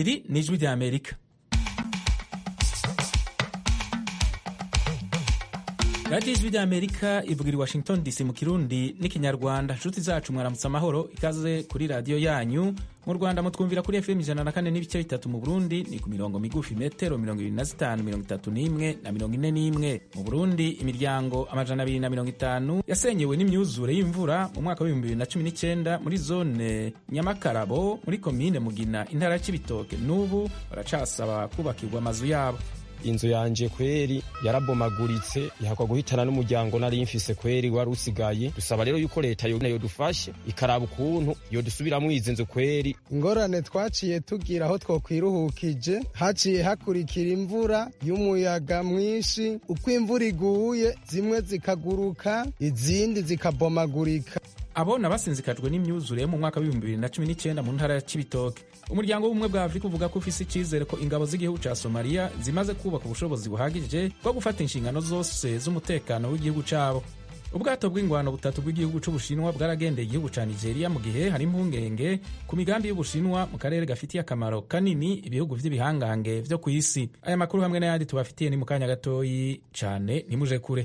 iri ni ijwi rya amerika radiyo ijwi rya amerika ivugira i washington dc mu kirundi n'ikinyarwanda inshuti zacu mwaramutse amahoro ikaze kuri radiyo yanyu mu rwanda mutwumvira kuri fm ijana na kane n'ibice bitatu mu burundi ni ku mirongo migufi metero mirongo ibiri na zitanu mirongo itatu n'imwe na mirongo ine n'imwe mu burundi imiryango amajana abiri na mirongo itanu yasenyewe n'imyuzure y'imvura mu mwaka w'ibihumbi bibiri na cumi n'icyenda muri zone nyamakarabo muri komine mugina intara ya cibitoke n'ubu baracasaba kubakirwa amazu yabo inzu yanje kweri yarabomaguritse ihakwa guhitana n'umuryango nari mfise kweri wari usigaye dusaba rero yuko leta yo dufashe ikaraba ukuntu yodusubiramwo izi nzu kweri ingorane twaciye tugira aho twokwiruhukije haciye hakurikira imvura y'umuyaga mwinshi uko imvura iguye zimwe zikaguruka izindi zikabomagurika abona basinzikajwe n'imyuzure yo mu mwaka w'ibihumbi bibiri na cumi n'icyenda mu ntara ya cibitoke umuryango w'ubumwe bwa afurika uvuga ko ufise icyizere ko ingabo z'igihugu ca somaliya zimaze kubaka ubushobozi buhagije bwo gufata inshingano zose z'umutekano w'igihugu cabo ubwato bw'ingwano butatu bw'igihugu c'ubushinwa bwaragendeye igihugu ca nigeria mu gihe hari impungenge ku migambi y'ubushinwa mu karere gafitiye akamaro kanini ibihugu vy'ibihangange vyo ku isi aya makuru hamwe n'ayandi tubafitiye ni mu kanya gatoyi cane ntimuje kure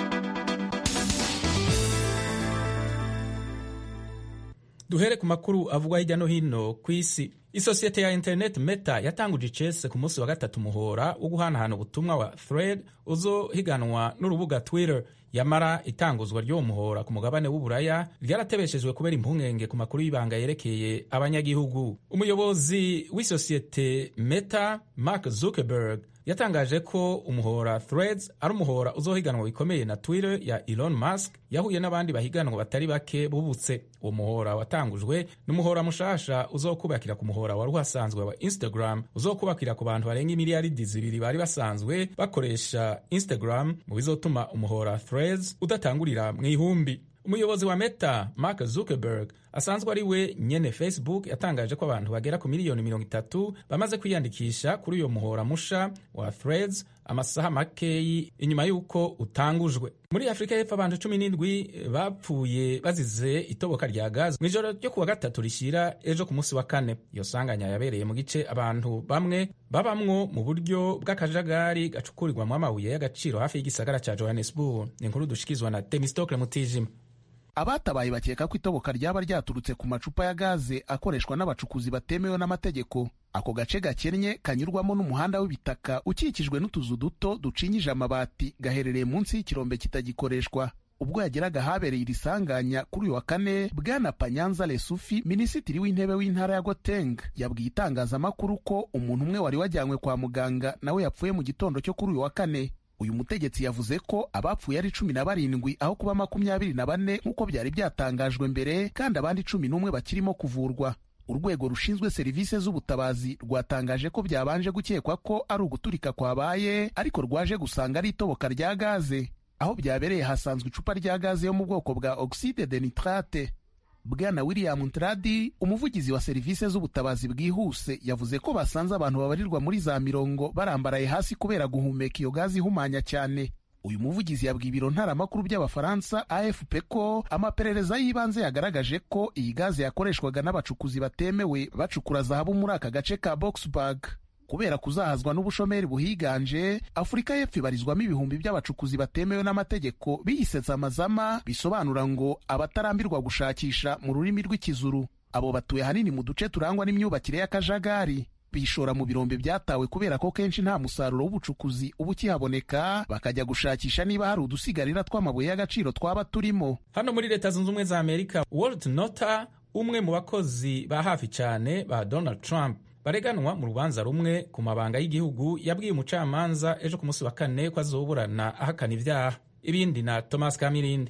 duhere ku makuru avugwa hirya no hino ku isi isosiyete ya internet meta yatanguje icese ku munsi wa gatatu umuhora wo guhanahana ubutumwa wa thread uzohiganwa n'urubuga twitter yamara itanguzwa ry'uwo muhora ku mugabane w'uburaya ryaratebeshejwe kubera impungenge ku makuru y'ibanga yerekeye abanyagihugu umuyobozi w'isosiyete meta mark zuckerberg yatangaje ko umuhora threads ari umuhora uzohiganwa bikomeye na twitter ya elon musk yahuye n'abandi bahiganwa batari bake bubutse uwo muhora watangujwe n'umuhora mushasha uzokubakira ku muhora wari uhasanzwe wa instagram uzokubakira ku bantu barenga imiliyaridi zibiri bari basanzwe bakoresha instagram mu bizotuma umuhora threads udatangurira mu ihumbi umuyobozi wa meta mark zuckerberg asanzwe ari we nyene facebook yatangaje ko abantu bagera ku miliyoni mirongo itatu bamaze kwiyandikisha kuri uyo muhora musha wa threads amasaha makeyi inyuma y'uko utangujwe muri afurika y'epfo abantu cumi n'indwi bapfuye bazize itoboka rya gazi mu ijoro ryo kuwa gatatu rishyira ejo ku munsi wa kane iyo sanganya yabereye mu gice abantu bamwe babamwo mu buryo bw'akajagari gacukurirwamo amabuye y'agaciro hafi y'igisagara cya johannesburg ni inkuru dushikizwa na temistokle mutijima abatabaye bakeka ko itoboka ryaba ryaturutse ku macupa ya gaze akoreshwa n'abacukuzi batemewe n'amategeko ako gace gakennye kanyurwamo n'umuhanda w'ibitaka ukikijwe n'utuzu duto ducinyije amabati gaherereye munsi y'ikirombe kitagikoreshwa ubwo yageraga ahabereye iri sanganya kuri uyu wa kane bwana panyanza lesufi minisitiri w'intebe w'intara ya goteng yabwiye itangazamakuru ko umuntu umwe wari wajyanywe kwa muganga nawe yapfuye mu gitondo cyo kuri uyu wa kane uyu mutegetsi yavuze ko abapfuye ari cumi na barindwi aho kuba makumyabiri na bane nk'uko byari byatangajwe mbere kandi abandi cumi n'umwe bakirimo kuvurwa urwego rushinzwe serivisi z'ubutabazi rwatangaje ko byabanje gukekwa ko ari uguturika kwabaye ariko rwaje gusanga ari itoboka rya gaze aho byabereye hasanzwe icupa rya gaze yo mu bwoko bwa oxide de nitrate bwana william ntradi umuvugizi wa serivisi z'ubutabazi bwihuse yavuze ko basanze abantu babarirwa muri za mirongo barambaraye hasi kubera guhumeka iyo gazi ihumanya cyane uyu muvugizi yabwiye ibiro ntaramakuru by'abafaransa afp ko amaperereza y'ibanze yagaragaje ko iyi gaze yakoreshwaga n'abacukuzi batemewe bacukura zahabu muri aka gace ka boxburg kubera kuzahazwa n'ubushomeri buhiganje afurika y'epfo ibarizwamo ibihumbi by'abacukuzi batemewe n'amategeko biyisetsa amazama bisobanura ngo abatarambirwa gushakisha mu rurimi rw'ikizuru abo batuye ahanini mu duce turangwa n'imyubakire y'akajagari bishora mu birombe byatawe kubera ko kenshi nta musaruro w'ubucukuzi uba ukihaboneka bakajya gushakisha niba hari udusigarira tw'amabuye y'agaciro twaba turimo hano muri leta zunze ubumwe za amerika walt nota umwe mu bakozi ba hafi cyane ba donald trump bareganwa mu rubanza rumwe ku mabanga y'igihugu yabwiye umucamanza ejo ku munsi wa kane ko azoburana ahakana ibyaha ibindi na thomas kamirindi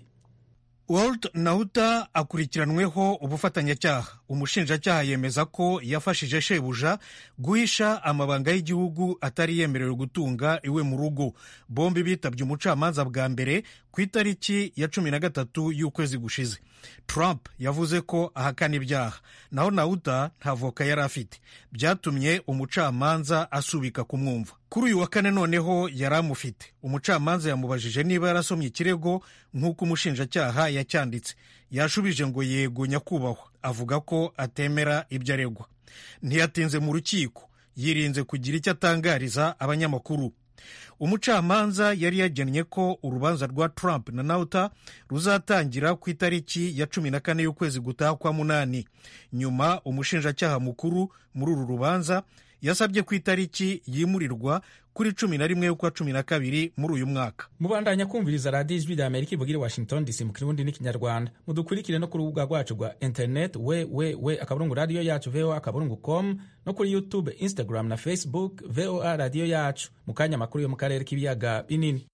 Walt Nauta akurikiranweho ubufatanyacyaha umushinjacyaha yemeza ko yafashije shebuja guhisha amabanga y'igihugu atari yemerewe gutunga iwe mu rugo bombi bitabye umucamanza bwa mbere ku itariki ya cumi na gatatu y'ukwezi gushize Trump yavuze ko ahakana ibyaha naho Nauta nta voka yari afite byatumye umucamanza asubika kumwumva kuri uyu wa kane noneho yari amufite umucamanza yamubajije niba yarasomye ikirego nk'uko umushinjacyaha yacyanditse yashubije ngo yego nyakubahwa avuga ko atemera ibyo aregwa ntiyatinze mu rukiko yirinze kugira icyo atangariza abanyamakuru umucamanza yari yagennye ko urubanza rwa trump na nauta ruzatangira ku itariki ya cumi na kane y'ukwezi gutaha kwa munani nyuma umushinjacyaha mukuru muri uru rubanza yasabye ko itariki yimurirwa kuri cumi na rimwe y'ukwa cumi na kabiri muri uyu mwaka mubandanya kumviriza radiyo ijwi rya amerika ivugira washington dc mu kirundi n'ikinyarwanda mudukurikire no ku rubuga rwacu rwa internet we we we akaburungu radiyo yacu voa akaburungu com no kuri youtube instagram na facebook voa radiyo yacu mu kanya amakuru yo mu karere k'ibiyaga binini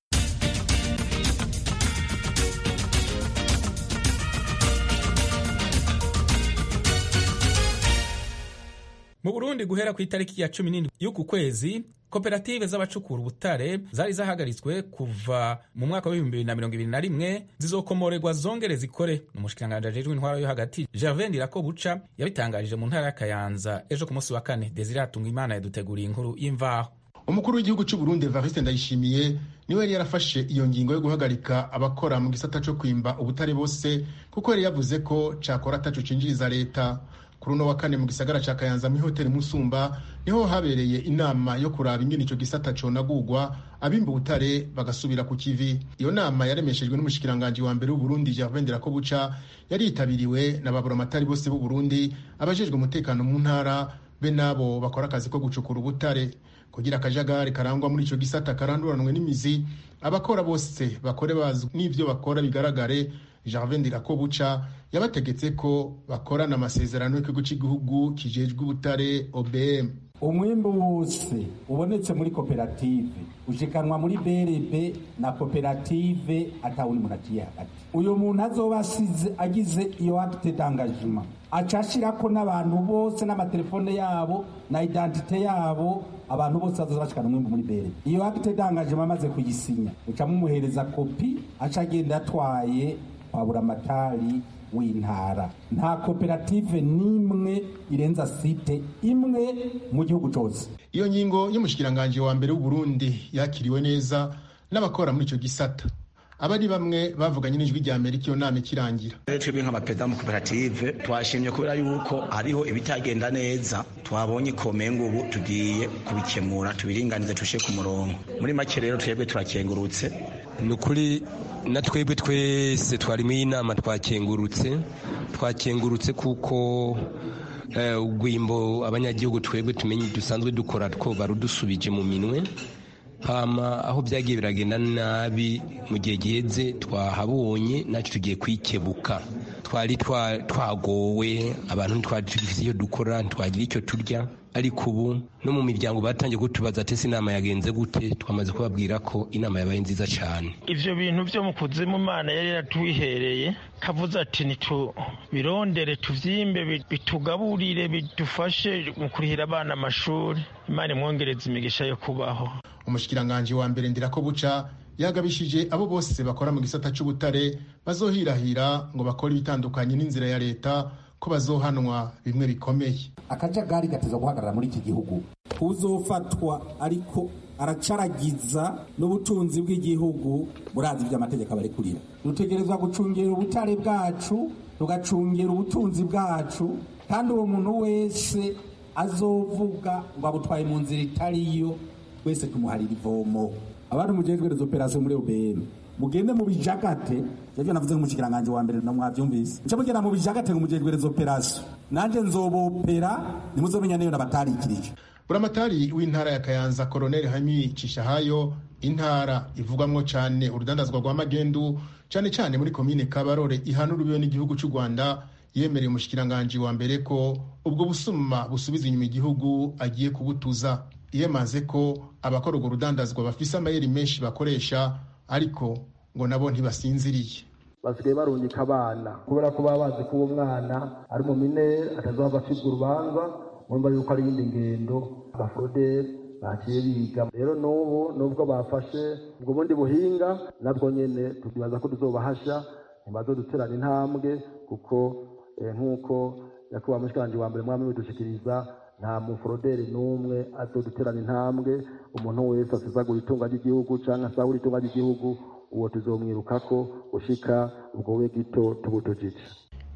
mu burundi guhera ku itariki ya cumi n'indwi y'uku kwezi koperative z'abacukura ubutare zari zahagaritswe kuva mu mwaka w'ibihumbi bibiri na mirongo ibiri na rimwe zizokomorerwa zongere zikore umushikiranganji ajejwe intwaro yo hagati gervin ndirakobuca yabitangarije mu ntara ya kayanza ejo ku munsi wa kane desire atunga imana yaduteguriye inkuru y'imvaho umukuru w'igihugu cy'u Burundi Evariste Ndayishimiye niwe yari yarafashe iyo ngingo yo guhagarika abakora mu gisata cyo kwimba ubutare bose kuko yari yavuze ko cakora ataco cinjiriza leta kuri uno wa kane mu gisagara ca Kayanza mu hoteli Musumba niho habereye inama yo kuraba ingene ico gisata conagurwa abimba ubutare bagasubira ku kivi iyo nama yaremeshejwe n'umushikiranganji wa mbere w'Uburundi Gervin Ndirakobuca yari yitabiriwe na baburamatari bose b'u Burundi abajejwe umutekano mu ntara be nabo bakora akazi ko gucukura ubutare kugira akajagari karangwa muri ico gisata karanduranwe n'imizi abakora bose bakore bazwi n'ivyo bakora bigaragare Gervin Ndirakobuca yabategetse ko bakorana amasezerano y'ikigo cy'igihugu kijejwe ubutare OBM umwimbu wose ubonetse muri koperative ushikanwa muri BRB na koperative atawundi muntu aciye hagati uyu muntu azoba asize agize iyo acte d'engagement aca ashirako n'abantu bose n'amatelefone yabo na identite yabo abantu bose bazoza bashikana umwimbu muri BRB iyo acte d'engagement amaze kuyisinya uca mumuhereza kopi aca agenda atwaye kwa buramatari w'intara nta koperative n'imwe irenza site imwe mu gihugu cyose iyo ngingo y'umushikiranganji wa mbere w'uburundi yakiriwe neza n'abakora muri icyo gisata aba ari bamwe bavuganye n'ijwi rya amerika iyo nama ikirangira twebwe nk'abaperezida mu koperative twashimye kubera yuko hariho ibitagenda neza twabonye ikomenga ubu tugiye kubikemura tubiringanize tushe ku murongo muri make rero twebwe turakengurutse ni ukuri na twebwe twese twari muri iyi nama twakengurutse twakengurutse kuko urwimbo abanyagihugu twebwe tumenye dusanzwe dukora two barudusubije mu minwe hama aho byagiye biragenda nabi mu gihe giheze twahabonye natwe tugiye kwikebuka twari twagowe abantu ntitwari dufite iyo dukora ntitwagira icyo turya ariko ubu no mu miryango batangiye kutubaza ati ese inama yagenze gute twamaze kubabwira ko inama yabaye nziza cyane ivyo bintu vyo mu kuzimu imana yari yaratwihereye kavuze ati nitubirondere tuvyimbe bitugaburire bidufashe mu kurihira abana amashuri imana imwongereza imigisha yo kubaho umushikiranganji wa mbere ndirako buca yagabishije abo bose bakora mu gisata c'ubutare bazohirahira ngo bakore ibitandukanye n'inzira ya leta ko bazohanwa bimwe bikomeye akajagari gateza guhagarara muri iki gihugu uzofatwa ariko aracaragiza n'ubutunzi bw'igihugu burazi by'amategeko abarekurira dutegerezwa gucungera ubutare bwacu tugacungera ubutunzi bwacu kandi uwo muntu wese azovuga ngo abutwaye mu nzira itariyo twese tumuharira ivomo abantu mujejwe rezo operasiyo muri OBM mugende mu bijagate yavyo navuze nk'umushikiranganje wa mbere namwavyumvise nce mugenda mu bijagate ngo mujejwe rezo operasiyo nanje nzobopera nimuzomenya niyo nabatarikirije buramatari w'intara ya kayanza koroneli hami cishahayo intara ivugwamwo cane urudandazwa rwa magendu cane cane muri komine kabarore ihana urubiwe n'igihugu c'u rwanda yemereye umushikiranganji wa mbere ko ubwo busuma busubiza inyuma igihugu agiye kubutuza yemaze ko abakora urwo rudandazwa bafise amayeri menshi bakoresha ariko ngo nabo ntibasinziriye basigaye barungika abana kubera ko baba bazi ko uwo mwana ari mu minere atazohava acibwa urubanza murumva yuko ari iyindi ngendo abaforoderi baciye biga rero n'ubu nubwo bafashe ubwo bundi buhinga nabwo nyene tukibaza ko tuzobahasha ntibazoduterana intambwe kuko nk'uko nyakubahwa mushikiranganji wa mbere mwami bidushikiriza nta muforoderi n'umwe azoduterana intambwe umuntu wese asesagura itunga ry'igihugu canke asahura itunga ry'igihugu uwo tuzomwirukako ushika ubwo we gito tubutujije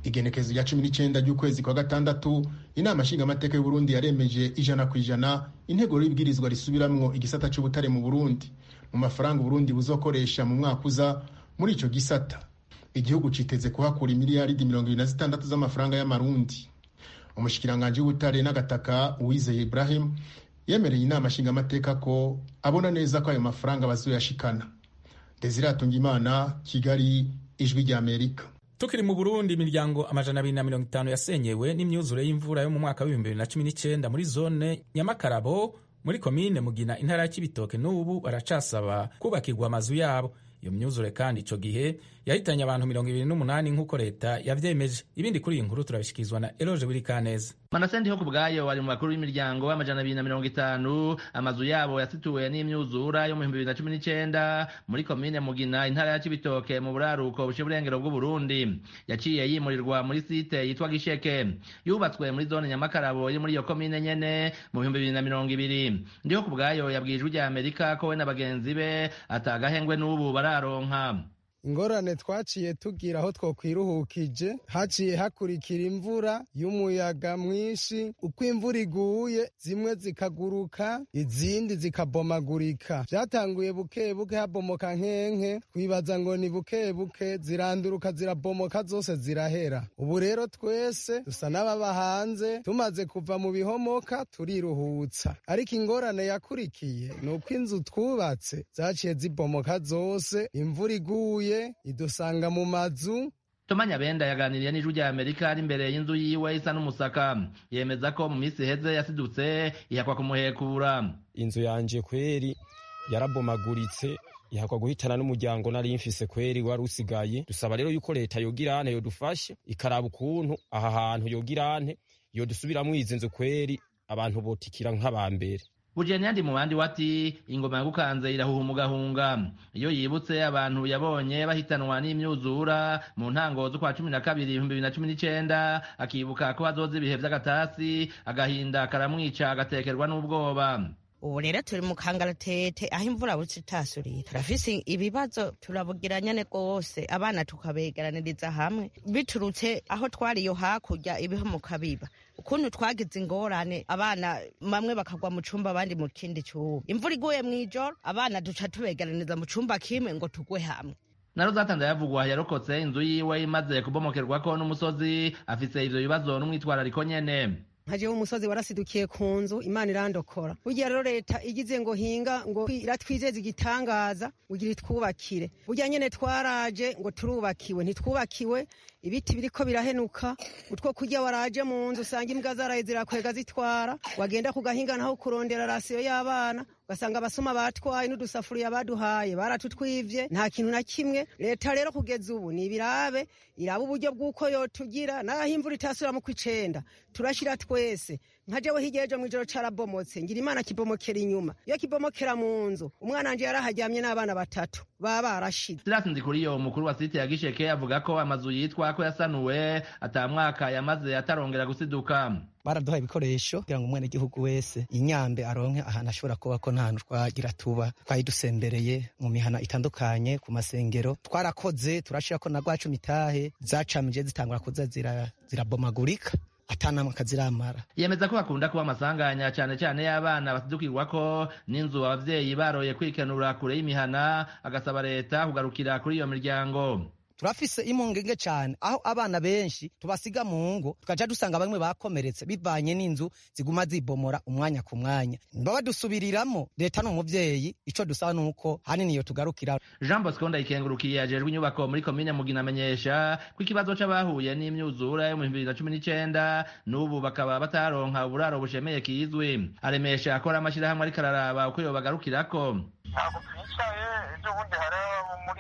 igenekezo rya cumi n'icyenda ry'ukwezi kwa gatandatu inama nshingamateka y'uburundi yaremeje ijana ku ijana intego y'ibwirizwa risubiramwo igisata c'ubutare mu burundi mu mafaranga uburundi buzokoresha mu mwaka uza muri ico gisata igihugu citeze kuhakura imiliyaridi mirongo ibiri na zitandatu z'amafaranga y'amarundi umushikiranganji w'ubutare n'agataka uwizeye ibrahim yemereye inama nshingamateka ko abona neza ko ayo mafaranga bazoyashikana desire atungimana kigali ijwi ry'amerika tukiri mu burundi imiryango amajana abiri na mirongo itanu yasenyewe n'imyuzure y'imvura yo mu mwaka w'ibihumbi bibiri na cumi n'icyenda muri zone nyamakarabo muri komine mugina intara ya kibitoke n'ubu baracasaba kubakirwa amazu yabo iyo myuzure kandi ico gihe yahitanye abantu mirongo ibiri n'umunani nk'uko leta yavyemeje ibindi kuri iyi nkuru turabishikirizwa na eloge burikaneza manasendi ho ku bwayo bari mu bakuru b'imiryango amajana abiri na mirongo itanu amazu yabo yasituwe n'imyuzura yo mu bihumbi bibiri na cumi n'icenda muri komine mugina intara ya cibitoke mu buraruko buce burengero bw'uburundi yaciye yimurirwa muri site yitwa gisheke yubatswe muri zone nyamakarabo iri muri iyo komine nyene mu bihumbi bibiri na mirongo ibiri ndiho ku bwayo yabwiye ijwi rya amerika ko we na bagenzi be atagahengwe n'ubu bararonka ingorane twaciye tugira aho twokwiruhukije haciye hakurikira imvura y'umuyaga mwinshi uko imvura iguye zimwe zikaguruka izindi zikabomagurika byatanguye buke buke habomoka nkenke twibaza ngo ni buke buke ziranduruka zirabomoka zose zirahera ubu rero twese dusa n'ababa hanze tumaze kuva mu bihomoka turiruhutsa ariko ingorane yakurikiye ni uko inzu twubatse zaciye zibomoka zose imvura iguye idusanga mu mazu Tomanya Benda yaganiriye n'ijwi rya Amerika ari imbere y'inzu yiwe isa n'umusaka yemeza ko mu minsi iheze yasidutse ihakwa kumuhekura inzu yanje kweri yarabomaguritse ihakwa guhitana n'umuryango nari mfise kweri wari usigaye dusaba rero yuko leta yogirane yodufashe ikaraba ukuntu aha hantu yogirane yodusubiramwo izi nzu kweri abantu botikira nk'abambere Bujeni mu bandi wati ingoma yagukanze irahuha umugahunga iyo yibutse abantu yabonye bahitanwa n'imyuzura mu ntango z'ukwa cumi na kabiri ibihumbi bibiri na cumi n'icenda akibuka ko hazoza ibihe vy'agatasi agahinda karamwica agatekerwa n'ubwoba ubu rero turi mu kangaratete aho imvura buce itasurira turafise ibibazo turabugira nyene rwose abana tukabegeraniriza hamwe biturutse aho twari iyo hakurya ibihomoka biba ukuntu twagize ingorane abana bamwe bakagwa mu cumba abandi mu kindi cumba imvura iguye mw'ijoro abana duca tubegeraniriza mu cumba kimwe ngo tugwe hamwe naro zatanze yavugwa yarokotse inzu yiwe imaze kubomokerwako n'umusozi afise ivyo bibazo n'umwitwarariko nyene nkajeho umusozi warasidukiye ku nzu imana irandokora burya rero leta igize ngo hinga ngo iratwizeza igitangaza ugira itwubakire burya nyene twaraje ngo turubakiwe ntitwubakiwe ibiti biriko birahenuka utwo kurya waraje mu nzu usanga imbwa zaraye zirakwega zitwara wagenda ku gahinga naho kurondera rasiyo y'abana ugasanga abasoma batwaye n'udusafuriya baduhaye baratutwivye nta kintu na kimwe leta rero kugeza ubu ni ibirabe iraba uburyo bw'uko yotugira naho imvura itasubira mu kw'icenda turashira twese nka jewe hirya ejo mw'ijoro carabomotse ngira imana kibomokera inyuma iyo kibomokera mu nzu umwana wanje yaraharyamye n'abana batatu baba barashize Silas Ndikuriyo umukuru wa site ya Gisheke avuga ko amazu yitwa ko yasanuwe ata mwaka yamaze atarongera gusiduka baraduha ibikoresho kugira ngo umwenegihugu wese inyambe aronke ahantu ashobora kuba ko nta hantu twagira tuba twari dusembereye mu mihana itandukanye ku masengero twarakoze turashirako na rwacu mitahe zacamije zitangura kuza zirabomagurika zira atanamwe akaziramara yemeza ko hakunda kuba amasanganya cyane cyane y'abana basidukirwako n'inzu abavyeyi baroye kwikenura kure y'imihana agasaba leta kugarukira kuri iyo miryango turafise impungenge cyane aho abana benshi tubasiga mu ngo tukaja dusanga bamwe bakomeretse bivanye n'inzu ziguma zibomora umwanya ku mwanya niba badusubiriramo leta ni umuvyeyi ico dusaba nuko hanini iyo tugarukira jean bosco ndayikengurukiye ajejwe inyubako muri komine mugina amenyesha ko ikibazo c'abahuye n'imyuzura yo mu bibiri na cumi n'icenda n'ubu bakaba bataronka uburaro bushemeye kizwi aremesha akora amashirahamwe ariko araraba uko yobagarukirako ntabwo twicaye ejo bundi hari muri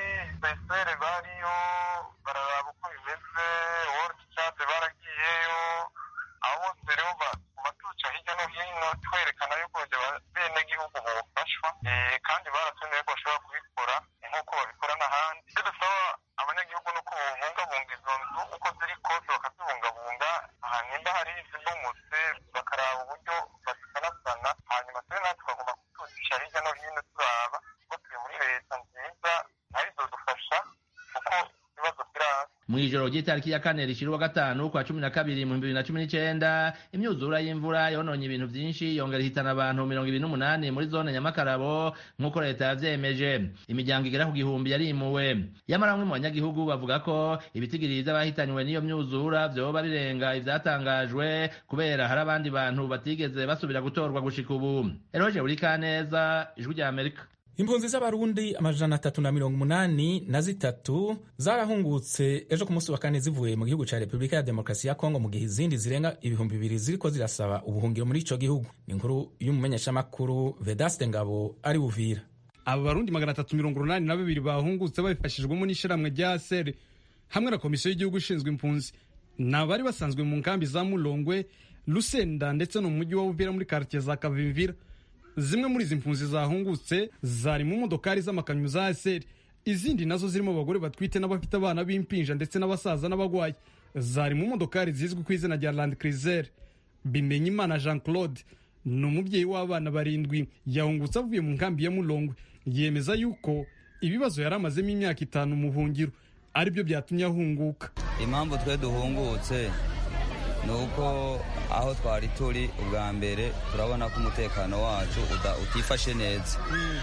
besere bariyo bararaba uko bimeze world chat baragiyeyo aho bose rero batuca hirya no hino twerekana yuko bene gihugu bofashwa kandi baratumiye ko bashobora kubikora nk'uko babikora n'ahandi icyo dusaba abanyagihugu ni uko babungabunga izo nzu uko ziri kose bakazibungabunga nimba hari izibomotse bakaraba uburyo bazisanasana hanyuma twe natwe tukagomba kutucisha hirya no hino turaba ko turi muri leta nziza nayo izodufasha kuko ibibazo biraza mu ijoro ry'itariki ya kane rishira uwa gatanu kwa cumi na kabiri mu bibiri na cumi n'icenda imyuzura y'imvura yononye ibintu vyinshi yongera ihitana abantu mirongo ibiri n'umunani muri zone nyamakarabo nk'uko leta yavyemeje imiryango igera ku gihumbi yarimuwe yamara bamwe mu banyagihugu bavuga ko ibitigiri vy'abahitanywe n'iyo myuzura vyoba birenga ivyatangajwe kubera hari abandi bantu batigeze basubira gutorwa gushika ubu eroje buri kaneza ijwi rya amerika impunzi z'abarundi amajana atatu na mirongo umunani na zitatu zarahungutse ejo ku munsi wa kane zivuye mu gihugu ca repubulika ya demokarasi ya kongo mu gihe izindi zirenga ibihumbi bibiri ziriko zirasaba ubuhungiro muri ico gihugu ni inkuru y'umumenyeshamakuru vedaste ngabo ari buvira aba barundi magana atatu mirongo urunani na babiri bahungutse babifashijwemo n'ishyirahamwe rya sere hamwe na komisiyo y'igihugu ishinzwe impunzi ni abari basanzwe mu nkambi za mulongwe lusenda ndetse no mu mujyi wa uvira muri karitiye za kavimvira zimwe muri izi mpunzi zahungutse zari mu modokari z'amakamyo za seri izindi nazo zirimo abagore batwite n'abafite abana b'impinja ndetse n'abasaza n'abagwayi zari mu modokari zizwi ku izina rya land cruiser bimenyimana jean claude ni umubyeyi w'abana barindwi yahungutse avuye mu nkambi ya mulongwe yemeza yuko ibibazo yari amazemo imyaka itanu mu buhungiro aribyo byatumye ahunguka impamvu twe duhungutse ni uko aho twari turi ubwa mbere turabona ko umutekano wacu utifashe neza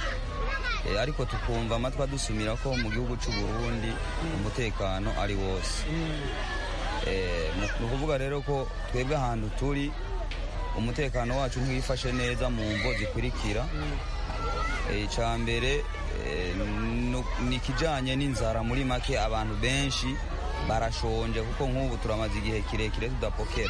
ariko tukumva amatwi adusumira ko mu gihugu cy'u Burundi umutekano ari wose ni ukuvuga rero ko twebwe ahantu turi umutekano wacu ntiwifashe neza mu mvo zikurikira icya mbere ni ikijyanye n'inzara muri make abantu benshi barashonje kuko nk'ubu turamaze igihe kirekire tudapokera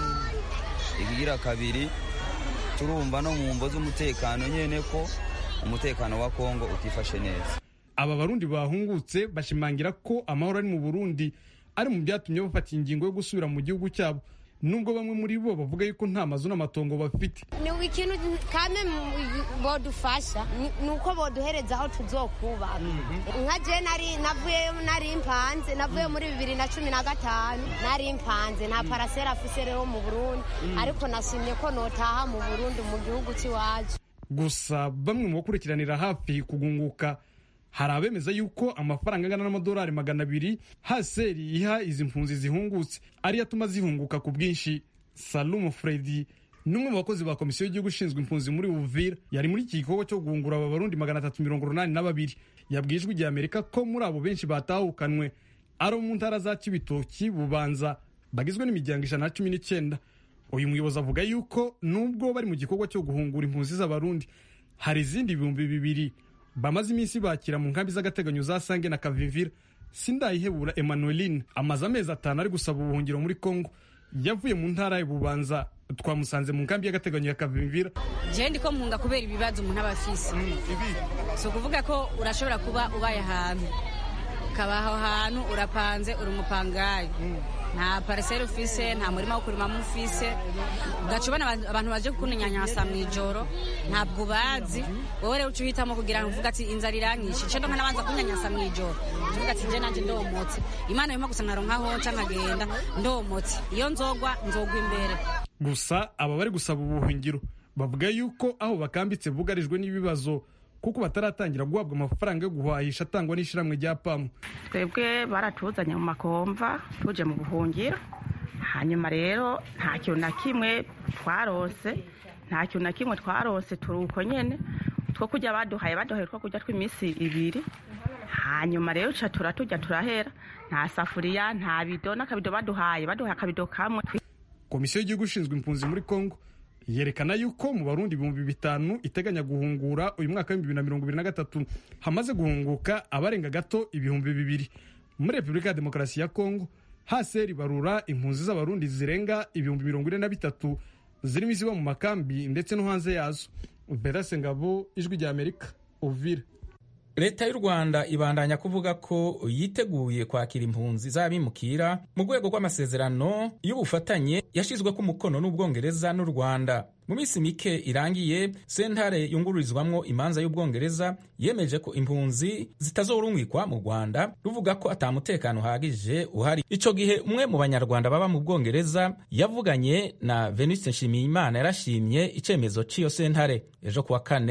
ikigira kabiri turumva no mu mvo z'umutekano nyine ko umutekano wa kongo utifashe neza aba barundi bahungutse bashimangira ko amahoro ari mu burundi ari mu byatumye bafata ingingo yo gusubira mu gihugu cyabo nubwo bamwe muri bo bavuga yuko nta mazu n'amatongo bafite ni ikintu kame bodufasha ni uko boduhereza aho tuzokubaka nka je navuyeyo nari mpanze navuye muri bibiri na cumi na gatanu nari mpanze nta parasera afise rero mu burundi ariko nashimye ko notaha mu burundi mu gihugu cy'iwacu gusa bamwe mu bakurikiranira hafi kugunguka hari abemeza yuko amafaranga angana n'amadolari magana abiri haseri iha izi mpunzi zihungutse ariyo atuma zihunguka ku bwinshi salumu fredi n'umwe mu bakozi ba komisiyo y'igihugu ishinzwe impunzi muri uvira yari muri iki gikorwa cyo guhungura aba barundi magana atatu mirongo urunani na babiri yabwiye ijwi rya amerika ko muri abo benshi batahukanwe ari mu ntara za kibitoki bubanza bagizwe n'imiryango ijana na cumi n'icyenda uyu muyobozi avuga yuko nubwo bari mu gikorwa cyo guhungura impunzi z'abarundi hari izindi ibihumbi bibiri bamaze iminsi bakira mu nkambi z'agateganyo za sange na kavivira sindayihebura emmanueline amaze amezi atanu ari gusaba ubuhungiro muri congo yavuye mu ntara y'ububanza twamusanze mu nkambi y'agateganyo ya kavimvira jewe ndiko mpunga kubera ibibazo umuntu aba afise si ukuvuga ko urashobora kuba ubaye ahantu ukaba aho hantu urapanze uri umupangayi nta pariseri ufise nta murima wo kurimamo ufise ugaca ubona abantu baje kukunyanyasa mu ijoro ntabwo ubazi wowe rero uca uhitamo kugira ngo uvuga ati inzara iranyishe nce ndonka nabanza kunyanyasa mu ijoro uvuga ati nje nanje ndomotse imana yuma gusa nkaronka honca nkagenda ndomotse iyo nzogwa nzogwa imbere gusa aba bari gusaba ubuhungiro bavuga yuko aho bakambitse bugarijwe n'ibibazo kuko bataratangira guhabwa amafaranga yo guhahisha atangwa n'ishyirahamwe rya pamu twebwe baratuzanye mu makomva tuje mu buhungiro hanyuma rero nta kintu na kimwe twarose nta kintu na kimwe twarose turi uko nyine two kujya baduhaye baduhaye two kujya tw'iminsi ibiri hanyuma rero ca turatujya turahera nta safuriya nta bido n'akabido baduhaye baduhaye akabido kamwe komisiyo y'igihugu ishinzwe impunzi muri congo yerekana yuko mu barundi ibihumbi bitanu iteganya guhungura uyu mwaka w'ibihumbi bibiri na mirongo ibiri na gatatu hamaze guhunguka abarenga gato ibihumbi bibiri muri repubulika ya demokarasi ya kongo haseri barura impunzi z'abarundi zirenga ibihumbi mirongo ine na bitatu zirimo iziba mu makambi ndetse no hanze yazo berase ngabo ijwi rya amerika uvira leta y'u rwanda ibandanya kuvuga ko yiteguye kwakira impunzi z'abimukira mu rwego rw'amasezerano y'ubufatanye yashyizweko umukono n'ubwongereza n'u rwanda mu minsi mike irangiye sentare yungururizwamwo imanza y'ubwongereza yemeje ko impunzi zitazorungikwa mu rwanda ruvuga ko ata mutekano uhagije uhari ico gihe umwe mu banyarwanda baba mu bwongereza yavuganye na venuste nshimiyimana yarashimye icemezo c'iyo sentare ejo kuwa kane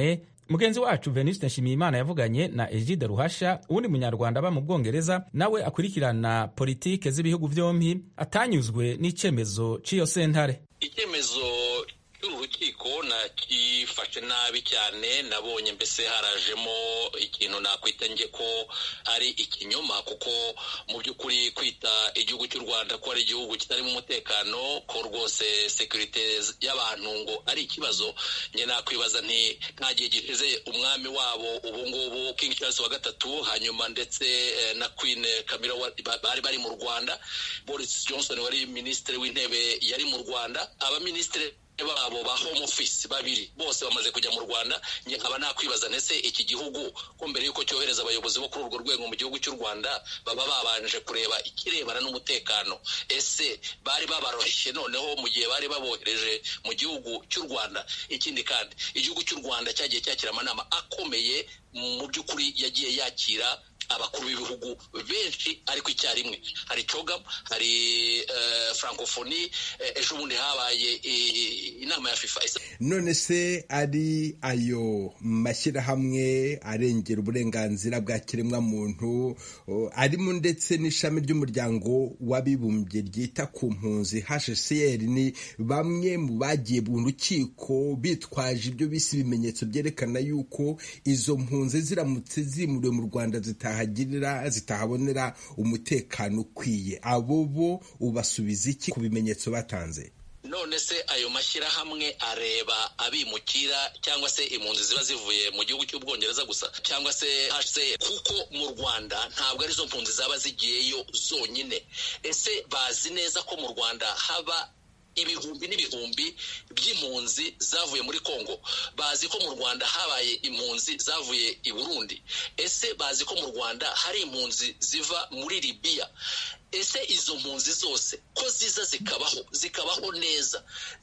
mugenzi wacu venuste nshimiyimana yavuganye na egide ruhasha uwundi munyarwanda aba mu bwongereza nawe akurikirana politike z'ibihugu byombi atanyuzwe n'icemezo cy'iyo sentare icyemezo cy'uru rukiko nakifashe nabi cyane nabonye mbese harajemo ikintu nakwita nge ko ari ikinyoma kuko mu by'ukuri kwita igihugu cy'u rwanda ko ari igihugu kitarimo umutekano ko rwose sekirite y'abantu ngo ari ikibazo nge nakwibaza nti nta gihe gishize umwami wabo ubu ngubu king charles wa gatatu hanyuma ndetse na queen camilla bari bari mu rwanda boris johnson wari minisitiri w'intebe yari mu rwanda abaminisitiri babo ba home office babiri bose bamaze kujya mu rwanda njye nkaba nakwibaza ndetse iki gihugu ko mbere y'uko cyohereza abayobozi bo kuri urwo rwego mu gihugu cy'u rwanda baba babanje kureba ikirebana n'umutekano ese bari babaroshye noneho mu gihe bari babohereje mu gihugu cy'u rwanda ikindi kandi igihugu cy'u rwanda cyagiye cyakira amanama akomeye mu by'ukuri yagiye yakira abakuru b'ibihugu benshi ariko icyarimwe hari cogam hari francophonie ejo bundi habaye inama ya fifa none se ari ayo mashyirahamwe arengera uburenganzira bwa kiremwamuntu arimo ndetse n'ishami ry'umuryango w'abibumbye ryita ku mpunzi hcr ni bamwe mu bagiye mu rukiko bitwaje ibyo bise ibimenyetso byerekana yuko izo mpunzi ziramutse zimuriwe mu rwanda zitahagirira zitahabonera umutekano ukwiye abo bo ubasubiza iki ku bimenyetso batanze none se ayo mashyirahamwe areba abimukira cyangwa se impunzi ziba zivuye mu gihugu cy'ubwongereza gusa cyangwa se hcr kuko mu rwanda ntabwo arizo mpunzi zaba zigiyeyo zonyine ese bazi neza ko mu rwanda haba ibihumbi n'ibihumbi by'impunzi zavuye muri congo bazi ko mu rwanda habaye impunzi zavuye i burundi ese bazi ko mu rwanda hari impunzi ziva muri libiya ese izo mpunzi zose ko ziza zikabaho zikabaho neza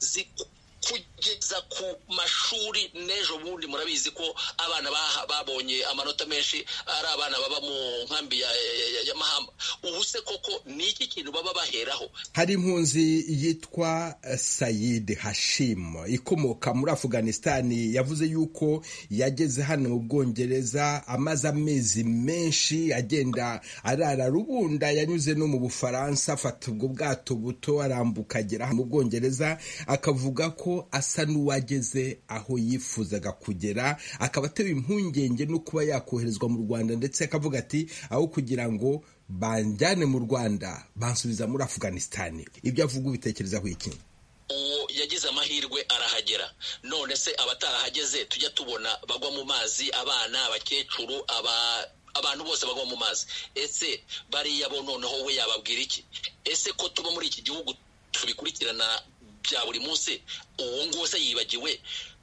kugeza ku mashuri n'ejo bundi murabizi ko abana babonye amanota menshi ari abana baba mu nkambi ya mahamba ubu se koko ni iki kintu baba baheraho hari impunzi yitwa sayid hashim ikomoka muri afuganisitani yavuze yuko yageze hano mu bwongereza amaze amezi menshi agenda arara rubunda yanyuze no mu bufaransa afata ubwo bwato buto arambuka agera mu bwongereza akavuga ko asa n'uwageze aho yifuzaga kugera akaba atewe impungenge no kuba yakoherezwa mu rwanda ndetse akavuga ati aho kugira ngo banjyane mu rwanda bansubiza muri afuganisitani ibyo avuga ubitekerezaho iki uwo yagize amahirwe arahagera none se abatarahageze tujya tubona bagwa mu mazi abana abakecuru aba abantu bose bagwa mu mazi ese bariya bo noneho we yababwira iki ese ko tuba muri iki gihugu tubikurikirana bya buri munsi uwo nguwo se yibagiwe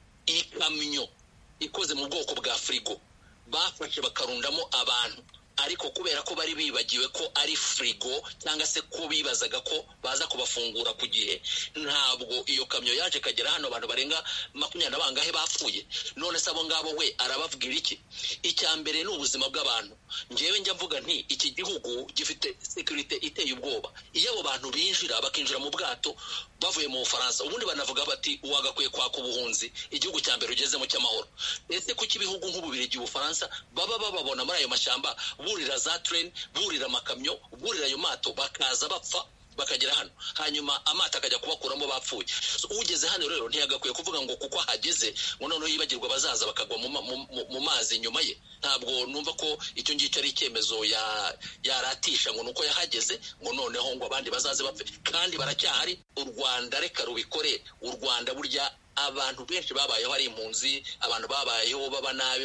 ikamyo ikoze mu bwoko bwa firigo bafashe bakarundamo abantu ariko kubera ko bari bibagiwe ko ari firigo cyangwa se ko bibazaga ko baza kubafungura ku gihe ntabwo iyo kamyo yaje kagera hano abantu barenga makumyabiri na bangahe bapfuye none se abo ngabo we arababwira iki icya mbere ni ubuzima bw'abantu ngewe njya mvuga nti iki gihugu gifite sekirite iteye ubwoba iyo abo bantu binjira bakinjira mu bwato bavuye mu bufaransa ubundi banavuga bati uwagakwiye kwaka ubuhunzi igihugu cya mbere ugezemo cy'amahoro ese kuki ibihugu nk'ububirigi ubufaransa baba bababona muri ayo mashyamba burira za tereni burira amakamyo burira ayo mato bakaza bapfa bakagera hano hanyuma amato akajya kubakuramo bapfuye ugeze hano rero ntiyagakwiye kuvuga ngo kuko ahageze ngo noneho yibagirwa abazaza bakagwa mu mazi nyuma ye ntabwo numva ko icyo ngicyo ari icyemezo yaratisha ngo nuko yahageze ngo noneho ngo abandi bazaze bapfe kandi baracyahari u rwanda reka rubikore u rwanda burya abantu benshi babayeho ari impunzi abantu babayeho baba nabi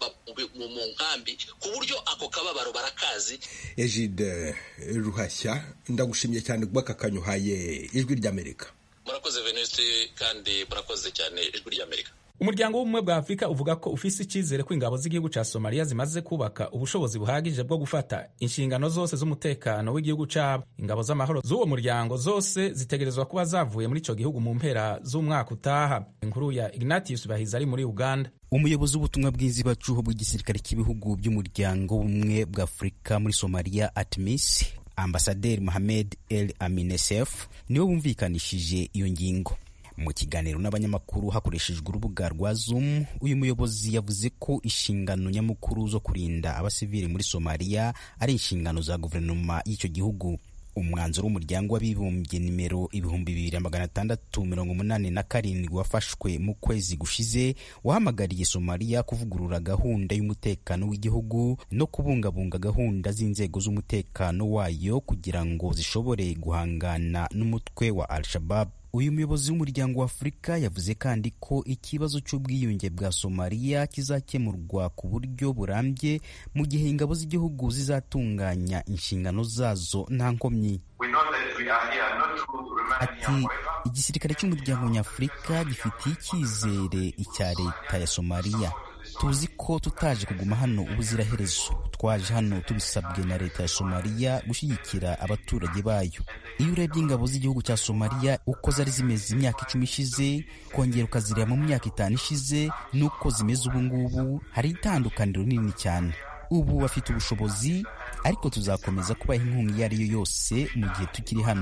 mu nkambi ku buryo ako kababaro barakazi ejide ruhashya ndagushimye cyane kuba aka kanyuhaye ijwi ry'amerika murakoze venuste kandi murakoze cyane ijwi ry'amerika umuryango w'ubumwe bwa afurika uvuga ko ufise icyizere ko ingabo z'igihugu cya somaliya zimaze kubaka ubushobozi buhagije bwo gufata inshingano zose z'umutekano w'igihugu cyabo ingabo z'amahoro z'uwo muryango zose zitegerezwa kuba zavuye muri icyo gihugu mu mpera z'umwaka utaha inkuru ya ignatius bahizi ari muri uganda umuyobozi w'ubutumwa bw'inzibacuho bw'igisirikare cy'ibihugu by'umuryango w'ubumwe bwa afurika muri somaliya atmis ambasaderi mohamed el aminesef niwe wumvikanishije iyo ngingo mu kiganiro n'abanyamakuru hakoreshejwe urubuga rwa zoom uyu muyobozi yavuze ko inshingano nyamukuru zo kurinda abasivili muri somaliya ari inshingano za guverinoma y'icyo gihugu umwanzuro w'umuryango w'abibumbye nimero ibihumbi bibiri magana atandatu mirongo umunani na karindwi wafashwe mu kwezi gushize wahamagariye somaliya kuvugurura gahunda y'umutekano w'igihugu no kubungabunga gahunda z'inzego z'umutekano wayo kugira ngo zishobore guhangana n'umutwe wa al-shabab uyu muyobozi w'umuryango wa afurika yavuze kandi ko ikibazo cy'ubwiyunge bwa somaliya kizakemurwa ku buryo burambye mu gihe ingabo z'igihugu zizatunganya inshingano zazo nta nkomyi ati igisirikare cy'umuryango nyafurika gifitiye icyizere icya leta ya somaliya tuzi ko tutaje kuguma hano ubuziraherezo twaje hano tubisabwe na leta ya somaliya gushyigikira abaturage bayo iyo urebye ingabo z'igihugu cya somaliya uko zari zimeze imyaka icumi ishize kongera ukazireba mu myaka itanu ishize n'uko zimeze ubu ngubu hari itandukaniro rinini cyane ubu bafite ubushobozi ariko tuzakomeza kubaha inkunga iyo ari yo yose mu gihe tukiri hano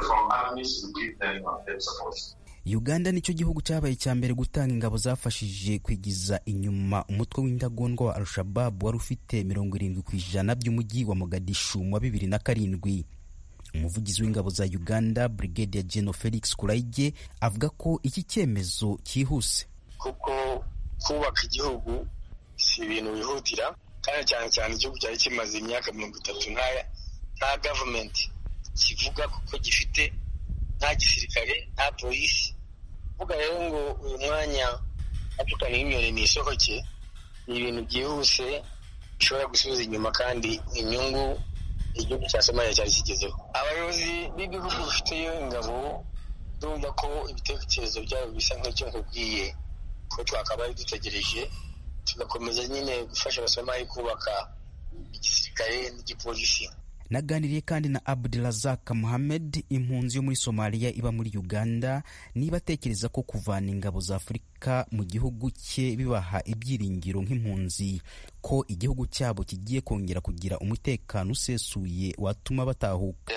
uganda nicyo gihugu cyabaye icya mbere gutanga ingabo zafashije kwigiza inyuma umutwe w'indagondwa wa al-shababu wari ufite mirongo irindwi ku ijana by'umujyi wa mogadishu mu wa bibiri na karindwi umuvugizi w'ingabo za uganda brigadier general felix kuraige avuga ko iki cyemezo cyihuse kuko kubaka igihugu si ibintu bihutira kandi cyane cyane igihugu cyari kimaze imyaka mirongo itatu nta gavumenti kivuga kuko gifite nta gisirikare nta polisi kuvuga rero ngo uyu mwanya atukana inyoni ni isohoke ni ibintu byihuse bishobora gusubiza inyuma kandi inyungu igihugu cya somaliya cyari kigezeho abayobozi b'ibihugu bifiteyo ingabo ndumva ko ibitekerezo byabo bisa nk'icyo nkubwiye ko twakabaye dutegereje tugakomeza nyine gufasha abasomali kubaka igisirikare n'igipolisi naganiriye kandi na abdurazak muhamed impunzi yo muri somaliya iba muri uganda niba atekereza ko kuvana ingabo za afurika mu gihugu cye bibaha ibyiringiro nk'impunzi ko igihugu cyabo kigiye kongera kugira umutekano usesuye watuma batahuka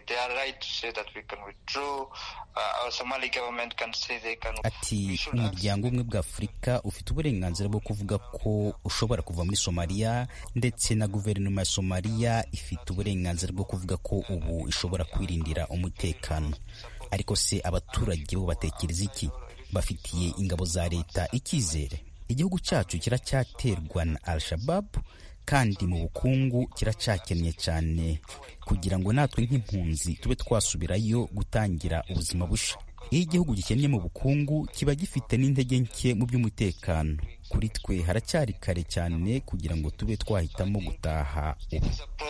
ati umuryango umwe bwa afurika ufite uburenganzira bwo kuvuga ko ushobora kuva muri somaliya ndetse na guverinoma ya somaliya ifite uburenganzira bwo kuvuga ko ubu ishobora kwirindira umutekano ariko se abaturage bo batekereza iki bafitiye ingabo za leta icyizere igihugu cyacu kiracyaterwa na al-shababu kandi mu bukungu kiracyakennye cyane kugira ngo natwe nk'impunzi tube twasubirayo gutangira ubuzima busha iyo igihugu gikennye mu bukungu kiba gifite n'intege nke mu by'umutekano kuri twe haracyari kare cyane kugira ngo tube twahitamo gutaha ubu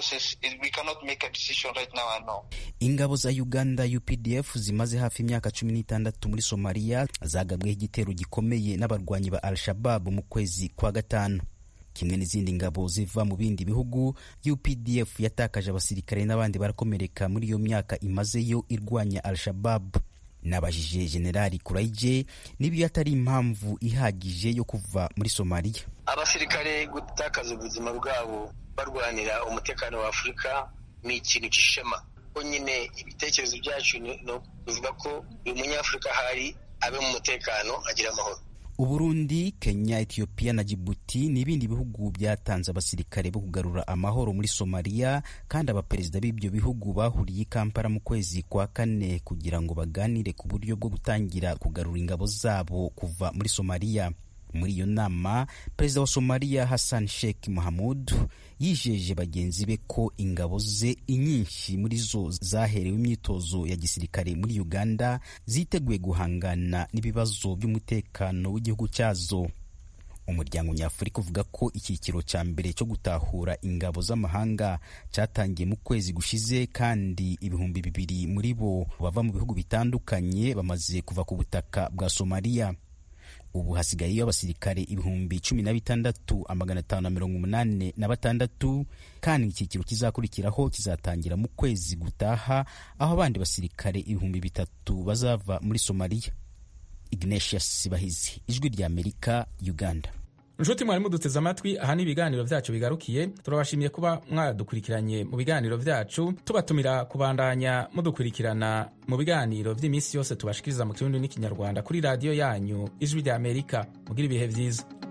ingabo za uganda updf zimaze hafi imyaka cumi n'itandatu muri somaliya zagabweho igitero gikomeye n'abarwanyi ba al-shababu mu kwezi kwa gatanu kimwe n'izindi ngabo ziva mu bindi bihugu updf yatakaje abasirikare n'abandi barakomereka muri iyo myaka imazeyo irwanya al-shababu nabajije generali kuraije niba iyo atari impamvu ihagije yo kuva muri somaliya abasirikare gutakaza ubuzima bwabo barwanira umutekano wa afurika ni ikintu cy'ishema ko nyine ibitekerezo byacu bivuga ko buri munyafurika ahari abe mu mutekano agira amahoro uburundi kenya etiyopiya na jibuti ni ibindi bihugu byatanze abasirikare bo kugarura amahoro muri somaliya kandi abaperezida b'ibyo bihugu bahuriye i kampala mu kwezi kwa kane kugira ngo baganire ku buryo bwo gutangira kugarura ingabo zabo kuva muri somaliya muri iyo nama perezida wa somaliya hassan sheikh mahamud yijeje bagenzi be ko ingabo ze inyinshi muri zo zaherewe imyitozo ya gisirikare muri uganda ziteguye guhangana n'ibibazo by'umutekano w'igihugu cyazo umuryango nyafurika uvuga ko icyiciro cya mbere cyo gutahura ingabo z'amahanga cyatangiye mu kwezi gushize kandi ibihumbi bibiri muri bo bava mu bihugu bitandukanye bamaze kuva ku butaka bwa somaliya ubu hasigayeyo abasirikare ibihumbi cumi na bitandatu amagana atanu na mirongo umunani na batandatu kandi icyiciro kizakurikiraho kizatangira mu kwezi gutaha aho abandi basirikare ibihumbi bitatu bazava muri somaliya ignatius bahizi ijwi rya amerika uganda nshuti mwari muduteze amatwi aha ni ibiganiro vyacu bigarukiye turabashimiye kuba mwadukurikiranye mu biganiro vyacu tubatumira kubandanya mudukurikirana mu biganiro vy'iminsi yose tubashikiriza mu kirundi n'ikinyarwanda kuri radiyo yanyu ijwi rya amerika mugira ibihe vyiza